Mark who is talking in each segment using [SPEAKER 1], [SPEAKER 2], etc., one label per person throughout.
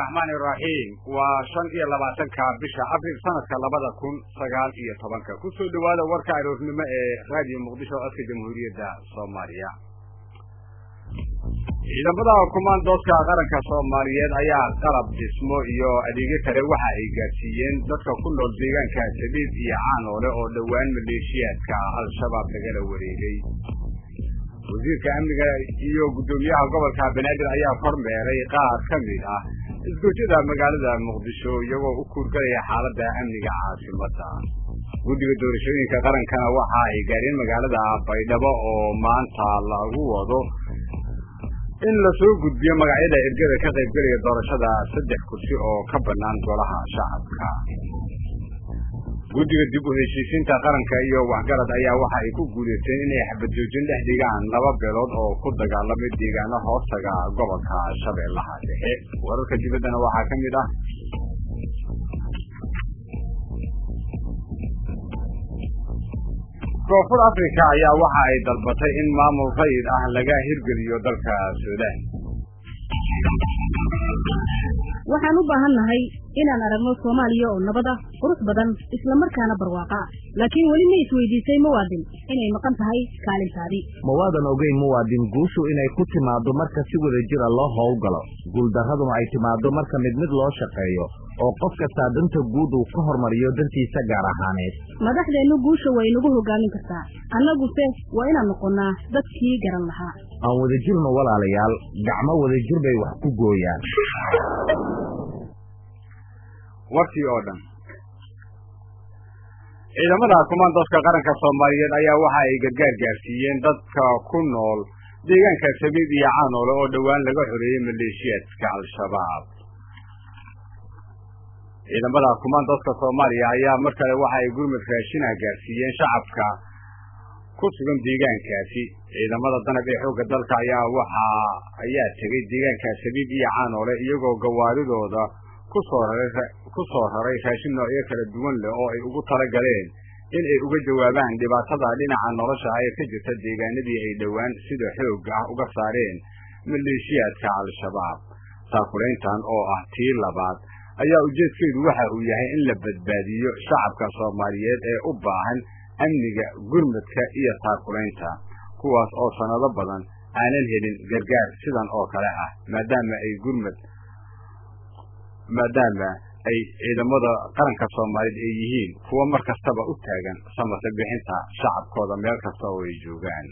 [SPEAKER 1] raxmaani iraxiim waa shan iyo labaatanka bisha abril sanadka labada kun sagaal iyo tobanka kusoo dhawaada warka aroornimo ee raadiyo muqdisho codka jamhuuriyadda soomaaliya ciidamada kumaandooska qaranka soomaaliyeed ayaa qalab dhismo iyo adeegyo kale waxa ay gaadsiiyeen dadka ku nool deegaanka sabiib iyo caanoole oo dhowaan maleeshiyaadka al-shabaab lagala wareegay wasiirka amniga iyo guddoomiyaha gobolka banaadir ayaa kormeeray qaar ka mid ah isgoojada magaalada muqdisho iyagoo u kuurgalaya xaaladda amniga caasimadda guddiga doorashooyinka qarankana waxa ay gaareen magaalada baydhabo oo maanta lagu wado in lasoo gudbiyo magacyada ergada ka qaybgelaya doorashada saddex kursi oo ka bannaan golaha shacabka guddiga dib u heshiisiinta qaranka iyo waxgarad ayaa waxa ay ku guulaysteen inay xabadjoojin dhex dhigaan laba beelood oo ku dagaalamay deegaano hoostaga gobolka shabeellaha dhexe wararka dibaddana waxaa ka mid ah koonfur africa ayaa waxa ay dalbatay in maamul rayid ah laga hirgeliyo dalka suudaan
[SPEAKER 2] waxaan u baahan nahay inaan aragno soomaaliya oo nabad ah qurux badan islamarkaana barwaaqa ah laakiin weli ma isweydiisay muwaadin inay maqan tahay kaalintaadii
[SPEAKER 3] ma waadan ogeyn muwaadin guushu inay ku timaaddo marka si wada jira loo howlgalo guuldarraduna ay timaaddo marka mid mid loo shaqeeyo oo qof kastaa danta guud uu ka hormariyo dantiisa gaar ahaaneed
[SPEAKER 2] madaxdeennu guusha way nagu hogaamin kartaa annaguse waa inaan noqonnaa dadkii garan lahaa
[SPEAKER 3] aan wadajirno walaalayaal gacmo wadajir bay wax ku gooyaan
[SPEAKER 1] warkii oo dhan ciidamada kumaandooska qaranka soomaaliyeed ayaa waxa ay gargaar gaarsiiyeen dadka ku nool deegaanka sabiib iyo caanoole oo dhowaan laga xoreeyey maleeshiyaadka al-shabaab ciidamada kumaandooska soomaaliya ayaa mar kale waxa ay gurmud raashina gaarsiiyeen shacabka ku sugan deegaankaasi ciidamada danab ee xoogga dalka ayaa waxa ayaa tegay deegaanka sabiib iyo caanoole iyagoo gawaaridooda kusoo raray ku soo raray raashin noocyo kala duwan leh oo ay ugu tala galeen in ay uga jawaabaan dhibaatada dhinaca nolosha ee ka jirta deegaanadii ay dhowaan sida xoog ah uga saareen maleeshiyaadka al-shabaab saakulayntan oo ah tii labaad ayaa ujeedkeedu waxa uu yahay in la badbaadiyo shacabka soomaaliyeed ee u baahan amniga gurmadka iyo saakulaynta kuwaas oo sanado badan aanan helin gargaar sidan oo kale ah maadaama ay gurmad maadaama ay ciidamada qaranka soomaaliyeed ay yihiin kuwo mar kastaba u taagan samasa bixinta shacabkooda meel kasta oo ay joogaan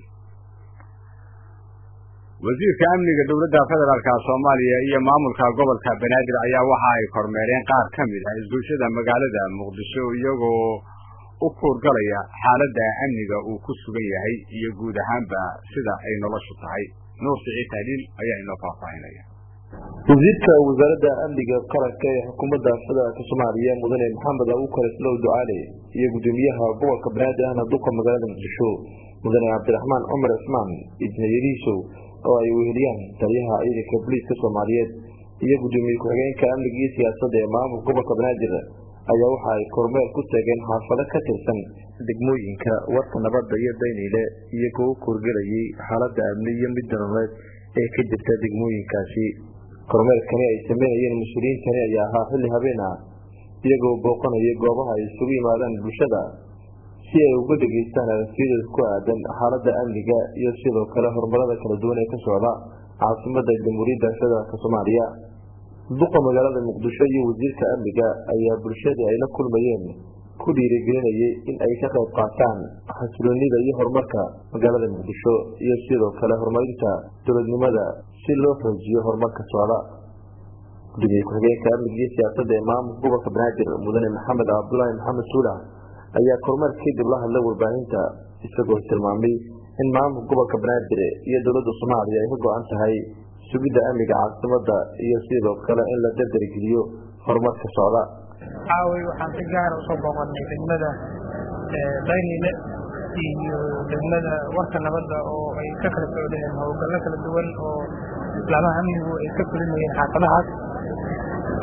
[SPEAKER 1] wasiirka amniga dowladda federaalka soomaaliya iyo maamulka gobolka banaadir ayaa waxa ay kormeereen qaar ka mid ah isgoyshada magaalada muqdisho iyagoo u kuurgalaya xaaladda amniga uu ku sugan yahay iyo guud ahaanba sida ay noloshu tahay nuur siciid tahliil ayaa inoo faahfaahinaya
[SPEAKER 4] wasiirka wasaaradda amniga qaranka ee xukuumadda federaalk soomaaliya mudane maxamed abuukar islow ducaale iyo gudoomiyaha gobolka banaadir ahna duqa magaalada muqdisho mudane cabdiraxmaan cumar cismaan ibnayariisow oo ay weheliyaan taliyaha ciidanka booliiska soomaaliyeed iyo gudoomiye ku-xigeenka amniga iyo siyaasadda ee maamulka gobolka banaadir ayaa waxa ay kormeel ku tageen xaafado ka tirsan degmooyinka warka nabadda iyo dayniile iyagoo u korgelayay xaaladda amni iyo mid danoleed ee ka jirta degmooyinkaasi kormeelkani ay sameynayeen mas-uuliyiintani ayaa ahaa xilli habeen ah iyagoo booqanaya goobaha ay isugu yimaadaan bulshada si ay uga dhegaystaan aragtiyadooda ku aadan xaaladda amniga iyo sidoo kale horumarada kala duwan ee ka socda caasimada jamhuuriyadda federaalk soomaaliya duqa magaalada muqdisho iyo wasiirka amniga ayaa bulshadii ay la kulmayeen ku dhiirigelinayay in ay ka qayb qaataan xasiloonida iyo horumarka magaalada muqdisho iyo sidoo kale horumarinta dowladnimada si loo xoojiyo horumarka socda gudoomiye ku-xigeenka amniga iyo siyaasadda ee maamulka gobolka banaadir mudane maxamed cabdulaahi maxamed suula ayaa kormeer kadib la hadlay warbaahinta isagoo tilmaamay in maamulka gobolka banaadir iyo dowladda soomaaliya ay ka go-an tahay sugidda amniga caasimada iyo sidoo kale in la dardargeliyo horumarka socda
[SPEAKER 5] caaway waxaan si gaara usoo booqanay degmada daynile iyo degmada warka nabadda oo ay ka kala socdeen howlgallo kala duwan oo islaamaha amnigu ay ka fulinayeen xaafadahaas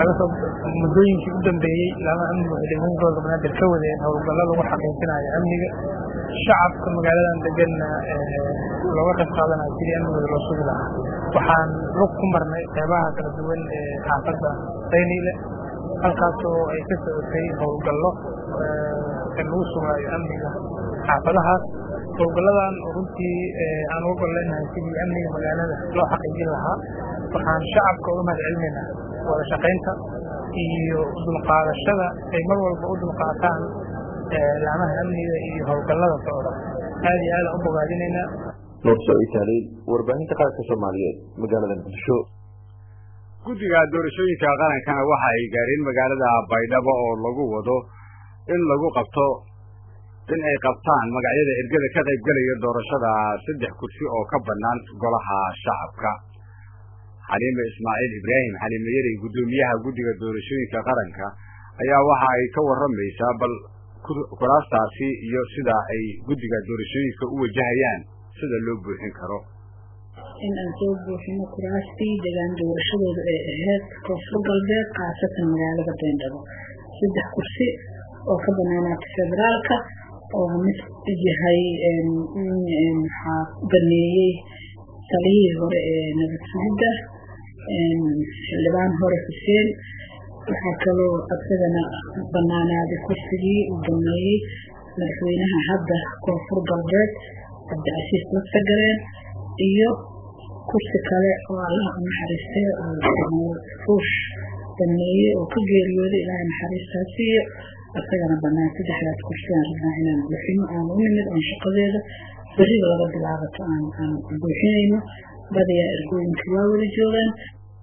[SPEAKER 5] laga soo muddooyinkii u dambeeyey laama amniga waxay degmooyin gobolka banaadir ka wadeen howlgallo lagu xaqiijinayo amniga shacabka magaaladan deganna looga qayb qaadanayo sidii amnigooda loo sugi lahaa waxaan lug ku marnay qeybaha kala duwan ee xaafadda dayniile halkaasoo ay ka socotay howlgallo in lagu sugaayo amniga xaafadahaas howlgalladan oo runtii aan uga gol leenahay sidii amniga magaalada loo xaqiijin lahaa waxaan shacabka uga mahad celinaynaa wada shaqaynta iyo dulqaadashada ay mar walba u dulqaataan laamaha amniga iyo howlgallada socda aad iyo aadaan u bogaadinaynaa
[SPEAKER 4] nuur saciid taaliil warbaahinta qaranka soomaaliyeed magaalada muqdisho
[SPEAKER 1] guddiga doorashooyinka qarankana waxa ay gaareen magaalada baydhabo oo lagu wado in lagu qabto in ay qabtaan magacyada ergada ka qaybgelaya doorashada saddex kursi oo ka bannaan golaha shacabka xaliime ismaaciil ibraahim xaliime yarey guddoomiyaha guddiga doorashooyinka qaranka ayaa waxa ay ka warramaysaa bal kuraastaasi iyo sida ay guddiga doorashooyinka u wajahayaan sida loo buuxin karo
[SPEAKER 6] in aan soo buuxino kuraastii degaan doorashadooda ay ahayd koonfur galbeed khaasatan magaalada baydhabo saddex kursi oo ka banaanaata federaalka oo mid yahay waxaa baneeyey taliyihii hore ee nabad sugidda xildhibaan hore xuseen waxaa kaloo asagana banaanaaday kursigii uu baneeyey madaxweynaha hadda koonfur galbeed cabdicasiis laftagareen iyo kursi kale oo allaha u naxariistay oo fuush baneeyey oo ka geeriyooday ilaahay naxariistaa siiyo asagana banaan saddexdaas kursi aan rabnaa inaan buuxino aan u nimid oon shaqadeeda beriba laga bilaabato aan aan buuxinayno badiyaa ergooyinka waa wada joogaan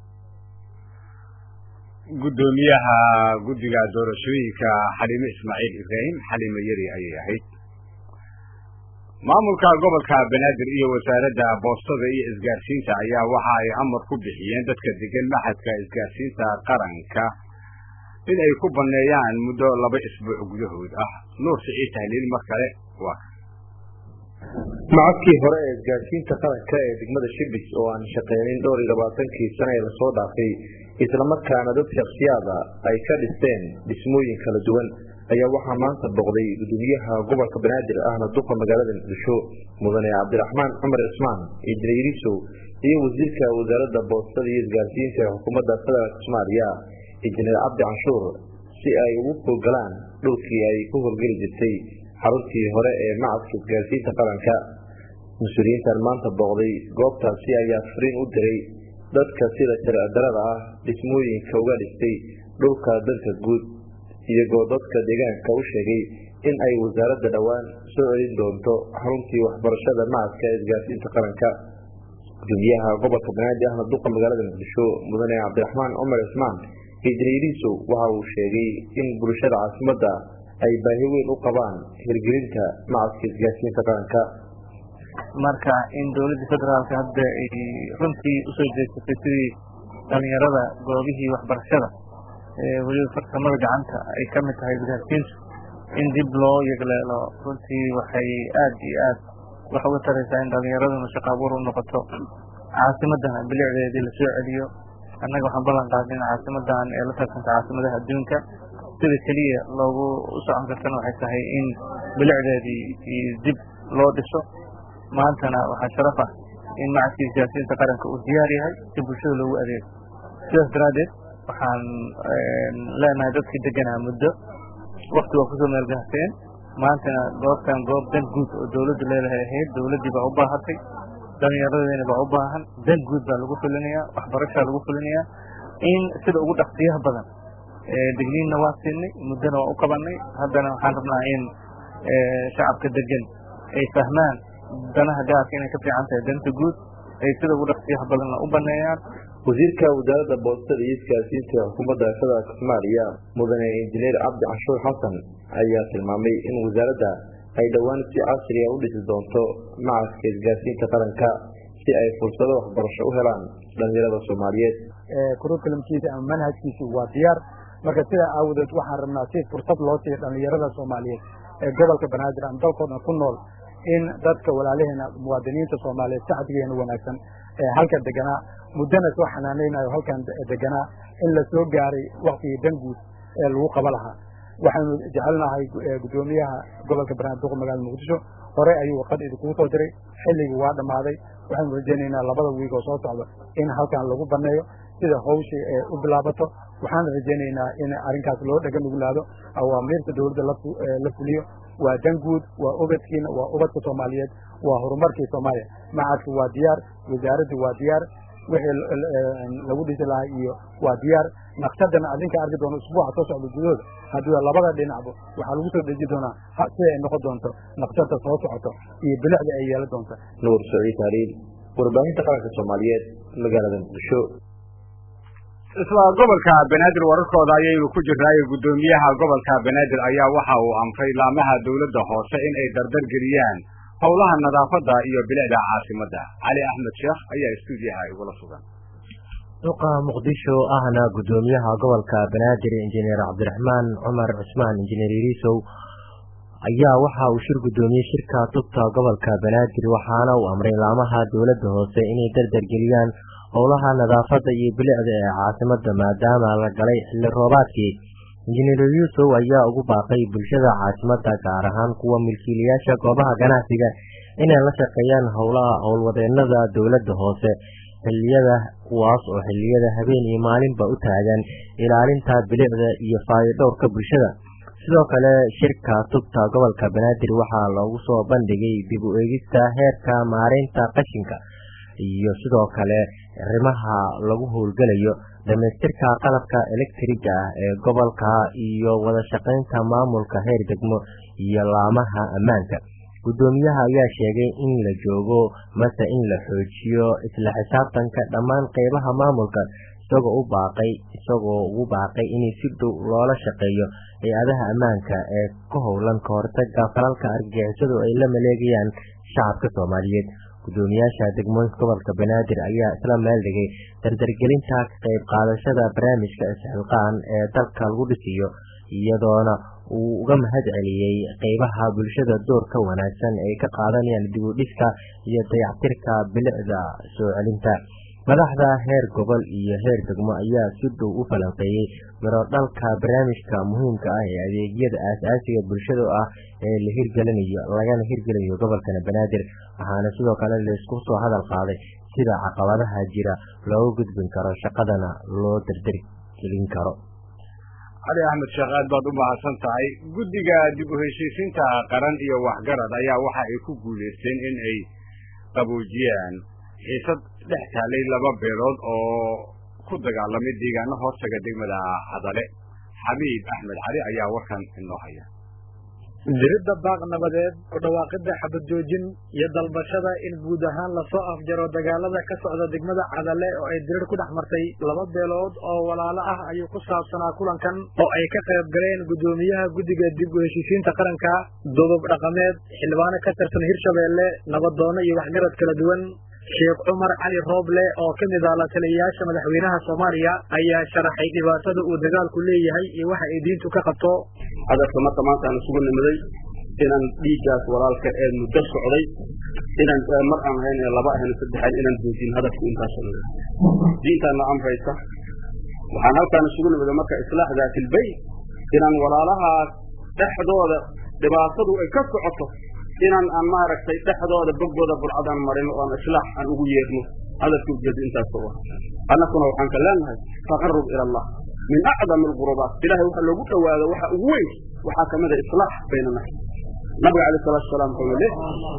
[SPEAKER 1] guddoomiyaha guddiga doorashooyinka xaliime ismaaciil ibraahim xaliime yari ayay ahayd maamulka gobolka banaadir iyo wasaaradda boostada iyo isgaarsiinta ayaa waxa ay amar ku bixiyeen dadka degan maxadka isgaarsiinta qaranka in ay ku banneeyaan muddo laba isbuuc gudahood ah nuur siciid tahliil mar kale waa
[SPEAKER 4] macadkii hore ee isgaarsiinta qaranka ee degmada shibis oo aan shaqeynin dhowr iyo labaatankii sane ee lasoo dhaafay islamarkaana dad shaksiyaada ay ka dhisteen dhismooyin kala duwan ayaa waxaa maanta boqday gudoomiyaha gobolka banaadir ahna duqa magaalada muqdisho mudane cabdiraxmaan cumar cismaan injineerisow iyo wasiirka wasaaradda boostada iyo isgaarsiinta ee xukuumadda federaalk soomaaliya injineer cabdi canshuur si ay ugu howlgalaan dhulkii ay ku howlgeli jirtay xaruntii hore ee macadka isgaarsiinta qaranka mas-uuliyiintan maanta booqday goobtaasi ayaa fariin u diray dadka sida sharci-darada ah dhismooyinka uga dhistay dhulka dalka guud iyagoo dadka deegaanka u sheegay in ay wasaaradda dhowaan soo celin doonto xaruntii waxbarashada macadka isgaarsiinta qaranka gudoomiyaha gobolka banaadir ahna duqa magaalada muqdisho mudane cabdiraxmaan cumar cismaan injineerisow waxa uu sheegay in bulshada caasimadda ay baahi weyn u qabaan hirgelinta macadka isgaarsiinta qaranka
[SPEAKER 5] marka in dowladda federaalka hadda ay runtii usoo jeesatay sidii dhalinyarada goobihii waxbarashada weliba farsamada gacanta ay ka mid tahay isgaarsiintu in dib loo yegleelo runtii waxay aad iyo aad wax uga taraysaa in dhalinyaraduna shaqo abuur u noqoto caasimadana bilicdeedii lasoo celiyo annaga waxaan ballan qaadnay in caasimadan ee la tartanta caasimadaha adduunka sida keliya loogu u socon kartana waxay tahay in bilicdeedii dib loo dhiso maantana waxaa sharaf ah in macadka isgaarsiinta qaranka uu diyaar yahay si bulshada loogu adeego sidaas daraaddeed waxaan leenahay dadkii deganaa muddo wakti waa kusoo meelgahseen maantana goobtan goob dan guud oo dowladdu leedahay ahayd dowladdii baa u baahatay dhallinyaradeena baa u baahan dan guud baa lagu fulinayaa waxbarashaa lagu fulinayaa in sida ugu dhaqsiyaha badan degniinna waa siinay muddona waa u qabanay haddana waxaan rabnaa in shacabka degan ay fahmaan danaha gaarka inay ka fiican tahay danta guud ay sida ugu dhaqsiyaha badanna u baneeyaan
[SPEAKER 4] wasiirka wasaaradda boostada iyo isgaarsiinta xukuumadda federaalk soomaaliya mudane injineer cabdi canshuur xasan ayaa tilmaamay in wasaaradda ay dhowaan si casriga u dhisi doonto macadka isgaarsiinta qaranka si ay fursado waxbarasho u helaan dhalinyarada soomaaliyeed
[SPEAKER 7] kurukulamkiisa ama manhajkiisu waa diyaar marka sidaa aawadeed waxaan rabnaa si fursad loo siiyo dhalinyarada soomaaliyeed ee gobolka banaadir ama dalkoodna ku nool in dadka walaalaheena muwaadiniinta soomaaliyeed sacdigeena wanaagsan ee halkan deganaa muddana soo xanaanaynayo halkan deganaa in la soo gaaray waktigii danguud ee lagu qaba lahaa waxaanu jecelnahay guddoomiyaha gobolka banaadir duqa magaalada muqdisho hore ayuu warqad idinkugu soo diray xilligii waa dhammaaday waxaanu rajaynaynaa labada wiig oo soo socda in halkan lagu baneeyo sida hawshii ee u bilaabato waxaan rajaynaynaa in arrinkaas loo dhega nuglaado awaamiirta dowladda la fuliyo waa danguud waa ubadkiina waa ubadka soomaaliyeed waa horumarkii soomaaliya macadku waa diyaar wasaaraddu waa diyaar wixii lagu dhisi lahaa iyo waa diyaar naqshadana adinka arki doono usbuuca soo socda gudahooda haddii labada dhinacba waxaa lagu soo deji doonaa sida ay noqon doonto naqshada soo socoto iyo bilicda ay yeelan doonta
[SPEAKER 4] nuur saciid haliil warbaahinta qaranka soomaaliyeed magaalada muqdisho
[SPEAKER 1] isla gobolka banaadir wararkooda ayaynu ku jirnaayo guddoomiyaha gobolka banaadir ayaa waxa uu amray laamaha dowladda hoose in ay dardar geliyaan howlaha nadaafadda iyo bilicda caasimadda cali axmed sheekh ayaa istuudiyaha igula sugan
[SPEAKER 8] duqa muqdisho ahna guddoomiyaha gobolka banaadir injineer cabdiraxmaan cumar cusmaan injineer iriisow ayaa waxa uu shir guddoomiyey shirka tubta gobolka banaadir waxaana uu amray laamaha dowladda hoose inay dardar geliyaan howlaha nadaafadda iyo bilicda ee caasimada maadaama la galay xilli roobaadkii injineer yuusuf ayaa ugu baaqay bulshada caasimada gaar ahaan kuwa milkiilayaasha goobaha ganacsiga inay la shaqeeyaan howlaha howlwadeenada dowladda hoose xiliyada kuwaas oo xiliyada habeen iyo maalinba u taagan ilaalinta bilicda iyo faayodhowrka bulshada sidoo kale shirka tubta gobolka banaadir waxaa loogu soo bandhigay dib u eegista heerka maareynta qashinka iyo sidoo kale arrimaha lagu howlgelayo dhamaystirka qalabka elektriga ah ee gobolka iyo wada shaqaynta maamulka heer degmo iyo laamaha ammaanka guddoomiyaha ayaa sheegay in la joogo mase in la xoojiyo isla xisaabtanka dhammaan qeybaha maamulka isagoo u baaqay isagoo ugu baaqay in si dhow loola shaqeeyo hay-adaha ammaanka ee ka howlan ka hortaga falalka argagixisadu ay la maleegayaan shacabka soomaaliyeed guddoomiyaasha degmooyinka gobolka banaadir ayaa isla meel dhigay dardargelinta ka qayb qaadashada barnaamijka isxilqaan ee dalka lagu dhisiyo iyadoona uu uga mahad celiyey qeybaha bulshada doorka wanaagsan ay ka qaadanayaan dib u dhiska iyo dayactirka bilicda soo celinta madaxda heer gobol iyo heer degmo ayaa si dhow u falanqeeyey mirodhalka barnaamijka muhiimka ah ee adeegyada aas-aasiga bulshada ah ee la hirgelinayo lagana hirgelinayo gobolkana banaadir waxaana sidoo kale laisku soo hadal qaaday sida caqabadaha jira looga gudbin karo shaqadana loo dardargelin karo
[SPEAKER 1] cali axmed sheekh aad baad u mahadsan tahay guddiga dib u heshiisiinta qaran iyo waxgarad ayaa waxa ay ku guulaysteen in ay qaboojiyaan xiisad dhex taalay laba beelood oo ku dagaalamay deegaano hoostaga degmada hadale xabiib axmed cali ayaa warkan inoo haya
[SPEAKER 9] diridda baaq nabadeed oo dhawaaqidda xabad joojin iyo dalbashada in guud ahaan lasoo afjaro dagaalada ka socda degmada cadale oo ay dirir ku dhex martay laba beelood oo walaalo ah ayuu ku saabsanaa kulankan oo ay ka qayb galeen guddoomiyaha guddiga dib u heshiisiinta qaranka dudub dhaqameed xildhibaano ka tirsan hirshabeelle nabadoono iyo waxgarad kala duwan sheekh cumar cali rooble oo ka mid ah la taliyayaasha madaxweynaha soomaaliya ayaa sharaxay dhibaatada uu dagaalku leeyahay iyo waxa ay diintu ka qabto
[SPEAKER 10] hadalka marka maanta aan isugu nimiday inaan dhiiggaas walaalka ee muddo socday inaan mar aan ahayn ee laba ahayn saddexayn inaan joojin hadalku intaas socday diintaana amraysa waxaan halkaan isugu nimiday marka islaax daatilbayt inaan walaalahaas dhexdooda dhibaatadu ay ka socoto inaan aan maaragtay dhexdooda boggooda burcadaan marin oo aan islaax aan ugu yeerno hadalka ujeedo intaas oo ah annakuna waxaan ka leenahay taqarrub ila allah min acdami alqurubaat ilahay waxa loogu dhowaado waxa ugu weyn waxaa ka mid a islaax bayna naxs nabiga calayh salatu wasalaam wuxuu yidhi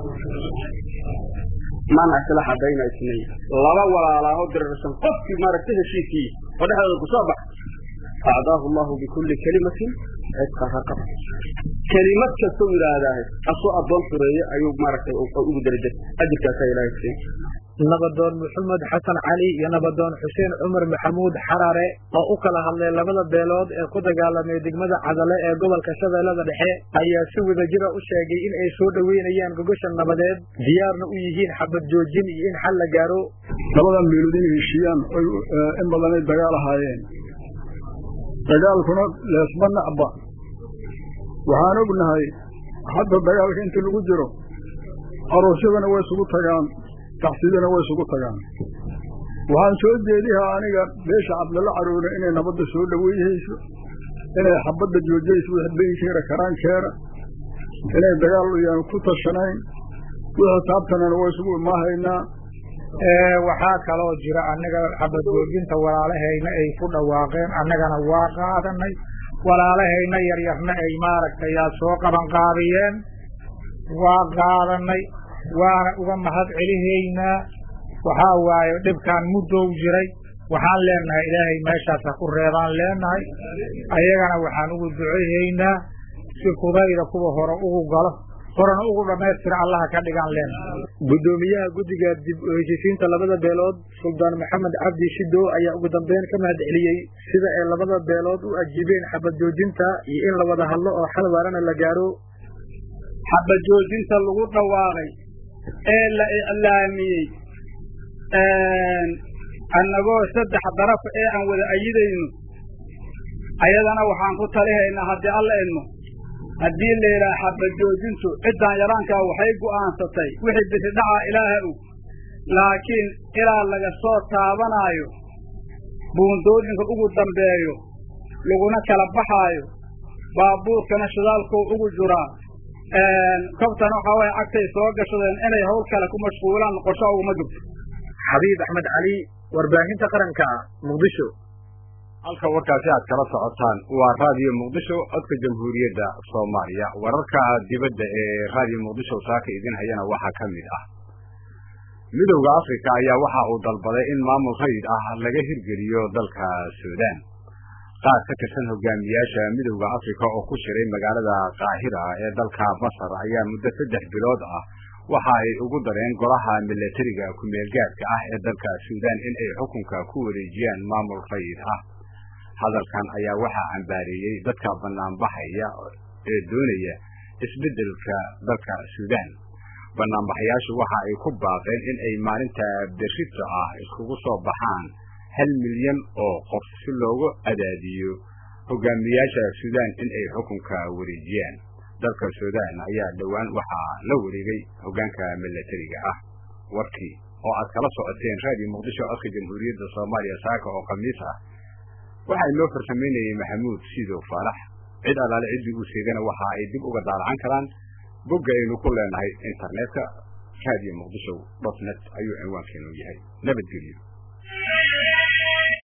[SPEAKER 10] man aslaxa bayna isnayn laba walaalaaho dirirsan qofkii maaragtay heshiiskii oo dhexdooda kusoo bax acdaahu allahu bikulli kalimatin cidqa raqab kelimad kasta u yidhaahdaah asoo addoon xureeye ayuu maaragtay ugu darajay ajirkaasaa ilaahay siin
[SPEAKER 9] nabadoon maxamed xasan cali iyo nabadoon xuseen cumar maxamuud xarare oo u kala hadlay labada beelood ee ku dagaalamay degmada cadale ee gobolka shabeellada dhexe ayaa si wadajira u sheegay in ay soo dhoweynayaan gogosha nabadeed diyaarna u yihiin xabad joojin iyo in xal la gaaro
[SPEAKER 11] labadan beelood inay heshiiyaan in badanay dagaal ahaayeen dagaalkuna leesma nacba waxaan ognahay hadda dagaalka inta lagu jiro aroosyadana way isugu tagaan taxsidana way isugu tagaan waxaan soo jeedihaa aniga beesha cabdalla caroone inay nabadda soo dhoweyhayso inay xabadda joojayso wix beenkeera karaankeera inay dagaal yaan ku tashanayn wixii taabtanana way isugu imaahaynaa
[SPEAKER 12] waxaa kaloo jira annaga xabad joojinta walaalahayna ay ku dhawaaqeen annagana waa qaadanay walaalahayna yaryarna ay maaragtay yaa soo qabanqaabiyeen waa qaadanay waana uga mahad celihaynaa waxaa waaye dhibkaan muddow jiray waxaan leenahay ilaahay meeshaas ha ku reebaan leenahay ayagana waxaan ugu duceyhaynaa si fudayda kuwa hore ugu galo horena ugu dhammaystira allaha ka dhigaan leenahay
[SPEAKER 9] guddoomiyaha guddiga dib u heshiisiinta labada beelood suldaan maxamed cabdi shidow ayaa ugu dambeyn ka mahad celiyey sida ay labada beelood u ajiibeen xabad joojinta iyo in la wada hadlo oo xal waarana la gaaro
[SPEAKER 13] xabad joojinta lagu dhawaaqay ee la iclaamiyey annagoo saddex daraf ee aan wada ayidayno ayadana waxaan ku talihaynaa haddii alla idmo haddii la yidhaha xabad joojintu ciddaan yaraankaa waxay go'aansatay wixii bisi dhacaa ilaaha og laakiin ilaa laga soo taabanaayo buundooyinka ugu dambeeyo laguna kala baxaayo baabuurkana shidaalkoo ugu juraa kobtana waxaa waaya cagtay soo gashadeen inay hawl kale ku mashquulaan qorsho uguma jirto
[SPEAKER 9] xabiib axmed cali warbaahinta qaranka muqdisho
[SPEAKER 1] halka warkaasi aad kala socotaan waa raadiyo muqdisho codka jamhuuriyadda soomaaliya wararka dibadda ee raadiyo muqdisho saaka idin hayana waxaa ka mid ah midowda afrika ayaa waxa uu dalbaday in maamul rayid ah laga hirgeliyo dalka suudaan qaar ka tirsan hogaamiyaasha midowda afrika oo ku shiray magaalada qaahira ee dalka masar ayaa muddo saddex bilood ah waxa ay ugu dareen golaha milatariga ku-meelgaadka ah ee dalka suudaan in ay xukunka ku wareejiyaan maamul rayid ah hadalkan ayaa waxaa cambaareeyey dadka banaanbaxaya ee doonaya isbeddelka dalka suudaan banaanbaxayaashu waxa ay ku baaqeen in ay maalinta berrito ah iskugu soo baxaan hal milyan oo qof si loogu adaadiyo hogaamiyaasha suudaan in ay xukunka wareejiyaan dalka suudaan ayaa dhowaan waxaa la wareegay hoggaanka milatariga ah warkii oo aad kala socoteen raadiyo muqdisho codka jamhuuriyadda soomaaliya saaka oo khamiis ah waxaa inoo farsamaynayay maxamuud siidow faalax cid allaale ciddii uu sheegana waxa ay dib uga daalacan karaan bogga aynu ku leenahay internetka raadiyo muqdisho dot net ayuu cinwaankeenu yahay nabadgelyo